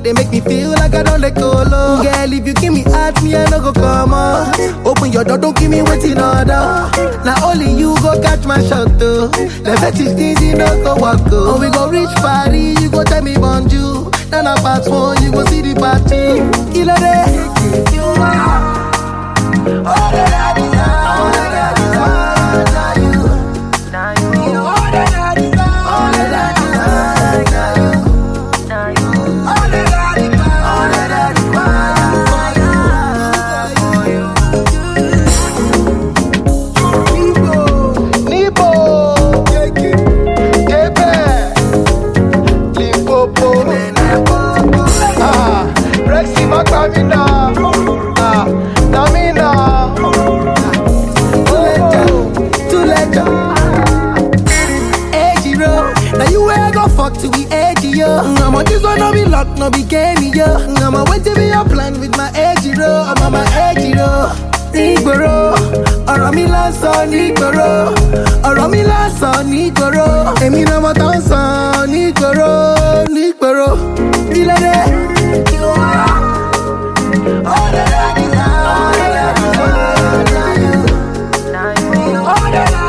they make me feel like I don't let go low. Girl, if you give me heart, me I no go come on. Open your door, don't give me waiting order. Now only you go catch my shot though. The fetish things you no go walk go. Oh, we go reach party, you go tell me bonjour. Then I part one, you go see the party. Killer day, you are. All that I desire, all that I desire, now you. You know all that I desire, all that I desire, now you. All that I desire, all that I desire, for you. Nibo, Ebe, Limpopo, ah, Rexy Makamina, ah, Namina, Tuleja, Ejiro, now you where I go fuck to be edgy, yo. I'm on this one, no be luck, no be game, yo. I'm on wait to be a plan with my Ejiro, I'm on my Ejiro. Nígboro, ọ̀rọ̀ mi lásán nígboro, ọ̀rọ̀ mi lásán nígboro, èmi náà mo tán sàn nígboro, nígboro, ìlẹ́dẹ̀. All that I desire, all that I desire, now you. All that I